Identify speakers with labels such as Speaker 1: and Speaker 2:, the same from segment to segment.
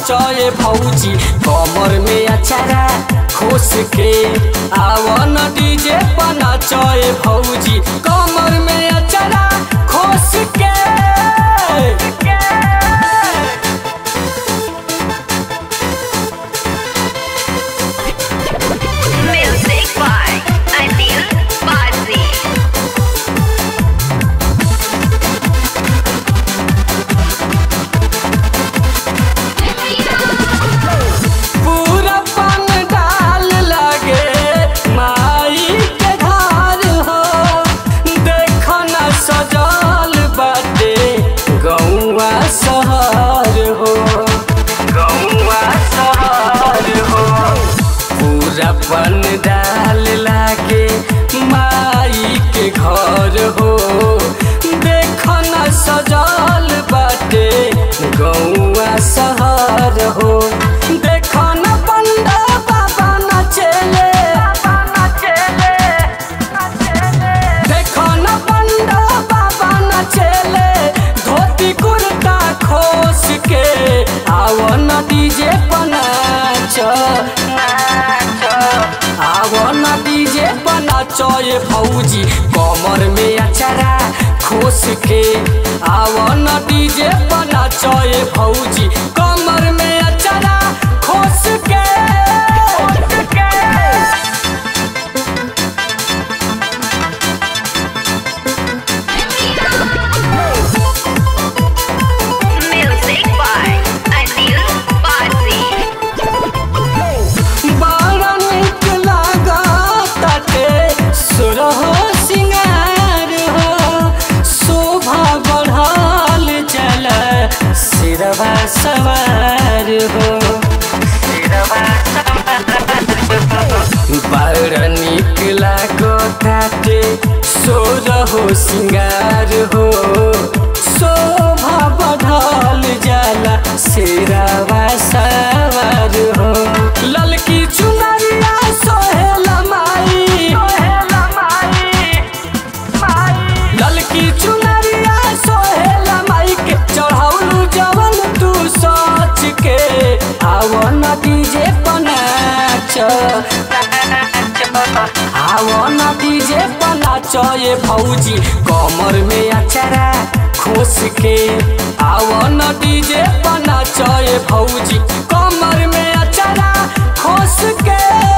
Speaker 1: चए भौजी कमर में अचारा खोस के आवन डीजे पना चए भौजी कमर में अचारा खोस के
Speaker 2: Music by Anil Bazzi.
Speaker 1: पूरा पन डाल लगे माई के घर हो देख न सजल बाटे गौआ शहर हो गौआ शहर हो पूरा पन डाल लागे माई के घर हो देख न सजल बाटे गौआ शहर हो देख न पंडा बाबा नचेले देख न पंडा बाबा नचेले धोती कुर्ता खोस के आव न डीजे पनाच आव न डीजे पनाच ये भौजी कमर में अचारा खोस के आव न डीजे पनाच ये भौजी कमर में अचारा खोस के
Speaker 2: Music by Anil Bazzi.
Speaker 1: बड़ा निक लागताटे सुरह सिंगार हो शोभा बढ़ल चल सिरवा सवार हो बड़ा निक लागताटे सुरह सिंगार हो शोभा बढ़ल जाला सिरवा सवार हो ललकी चुनरिया सोहेल माई ललकी चुनरिया सोहेल माई के चढ़ौलू जवन तू सोच के आवन डीजे पनाच आवन डीजे पनाच ये भौजी कमर में अचारा खोस के आवन डीजे पनाच ये भौजी कमर में अचारा खोस के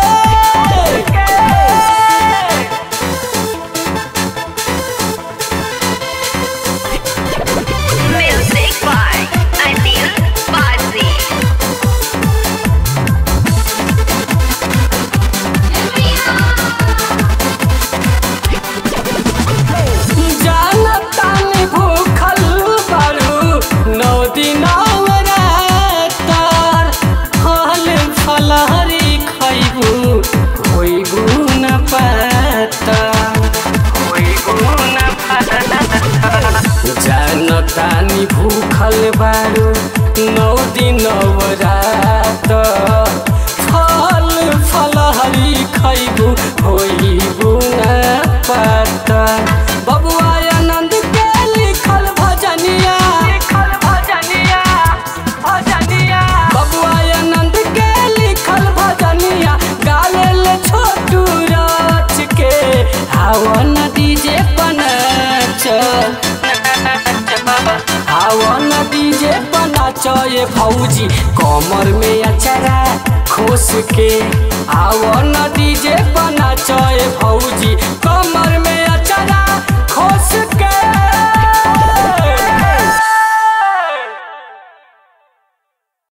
Speaker 2: Music by Anil Bazzi.
Speaker 1: जानतान भूखल बारू नौ दिन रातार फल फलहरी खैबू होइबू न पाता होइबू न पाता जानतानी भूखल बारू नौ दिन रात फल फलहरी खैबू होइबू न पाता बबुआ आनंद के लिखल भजनिया लिखल भजनिया भजनिया बबुआ आनंद के लिखल भजनिया गालेल छोटू राच के हवन डीजे पनाच हवन डीजे पनाच ये भौजी कमर में अचारा खोस के आवन डीजे पनाच ये भौजी